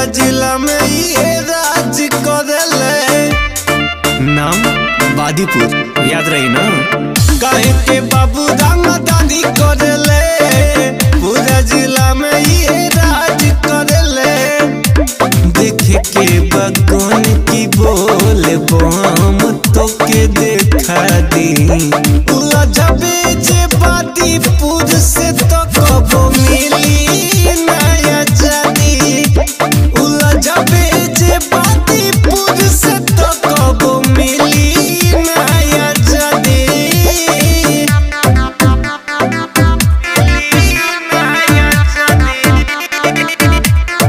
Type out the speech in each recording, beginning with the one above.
जिला में ये राज करेले नाम बादीपुर याद रही ना काहे के बाबू दादी करेले पूरा जिला में ये राज करेले देखे के बगन की बोल बम तो के देखा दी लजबे जे बादीपुर से तो कबो मिली नया जादी उलझबे जे बादीपुर से तो कबो मिली नया जादी नया जादी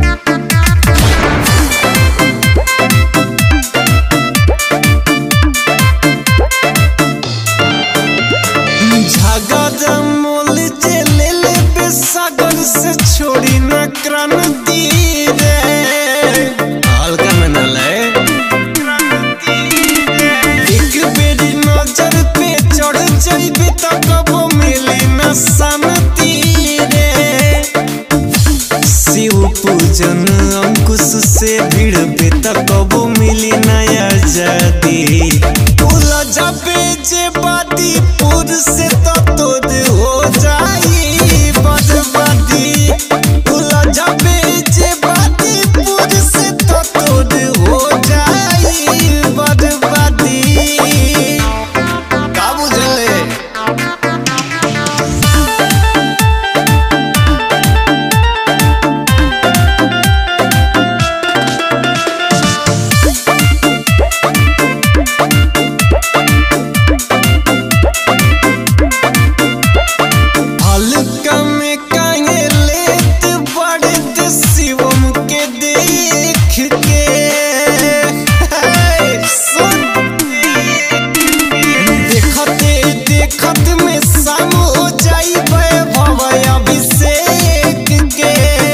झगड़ा मोल जे ले ले बेसागर से छोड़ी न क्रांति रे हल्का में न ले एक बेरी नजर पे चढ़ जाइबे त कबो मिली न शांति रे शिव पूजन अंकुश से भिड़बे त कबो मिली नया जादी उलझबे जे बादीपुर से तो तोद हो जाई बदबादी उलझबे जे बादीपुर से तो तोद हो जाई बदबादी का बुझले हल्का में काहे लेत बड़े ते शिवम के देख के सुन देखते देखत में शाम हो जाई वैभव अभिषेक के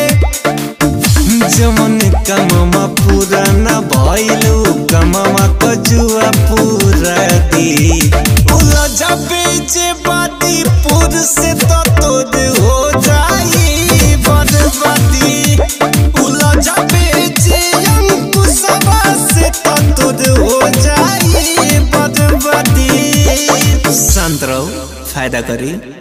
जमन कममा पूरा न भइलु कममा कजुआ पूरा दी उलझबे जे बादीपुर से तो तोद हो जाई बदबादी उलझबे जे अंकुशवा से तो तोद हो जाई बदबादी शांत रहो फायदा करी